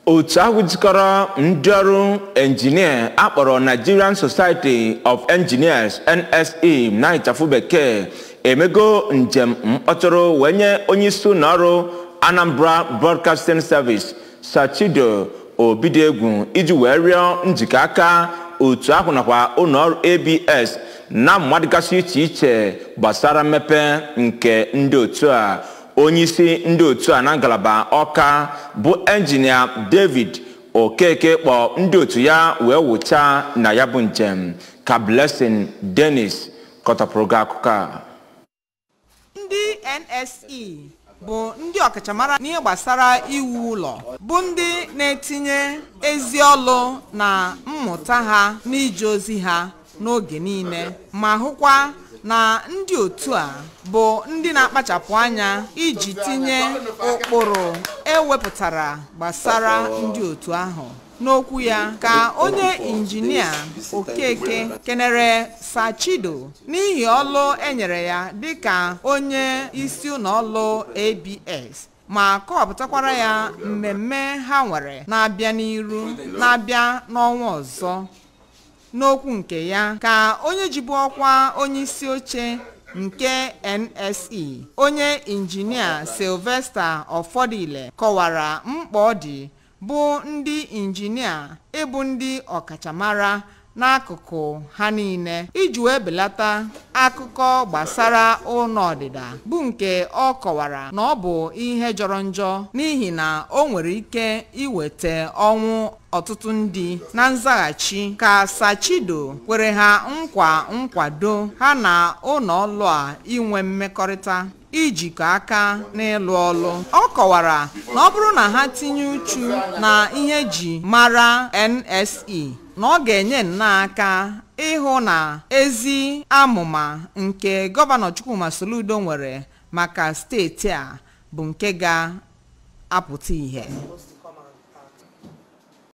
otu ahụ jikọrọ ndị ọrụ enjinia akpọrọ nigerian society of engineers nse na ịchafụ bekee emego njem mkpọtụrụ wee nye onyeisi ụlọọrụ anambra broadcasting service sachido obidiegwu iji wee rịọ njikọ aka otu ahụ nakwa ụlọọrụ abs na mmadụ gasị iche iche gbasara mmepe nke ndị otu a onyeisi ndị otu a na ngalaba ọka bụ enjinia david okeke kpọ ndị otu ya wee wụcha na ya bụ njem ka blessing dennis kọtapụrụ gị akụkọ a ndị nse bụ ndị ọkachamara n'ihe gbasara iwu ụlọ bụ ndị na-etinye ezi ọlụ na mmụta ha n'ije ozi ha n'oge niile ma hụkwa na ndị otu a bụ ndị na-akpachapụ anya iji tinye ụkpụrụ ewepụtara gbasara ndị otu ahụ n'okwu ya ka onye injinia okeke kenere sachido n'ihi ọlụ enyere ya dịka onye isi ụlọọlụ abs ma kọwapụtakwara ya mmemme ha nwere na-abịa n'iru na-abịa n'ọnwa ọzọ n'okwu nke ya ka onye jibu ọkwa onye isi oche nke nse onye injinia sylvester ọfọdụile kọwara mkpa ọ dị bụ ndị injinia ịbụ ndị ọkachamara n'akụkụ ha niile iji wee belata akụkọ gbasara ụlọ ọdịda bụ nke ọ kọwara na ọ bụ ihe jọrọ njọ n'ihi na o nwere ike iweta ọnwụ ọtụtụ ndị na nzaghachi ka sachido kwere ha nkwa nkwado ha na ụlọ ọlụ a inwe mmekọrịta ijikọ aka n'ịlụ ọlụ ọ kọwara na ọ bụrụ na ha tinye uchu na ihe ji mara nse na ọ ga-enye nnọọ aka ịhụ na ezi amụma nke gọvanọ chukwuma soludo nwere maka steeti a bụ nke ga-apụta ìhè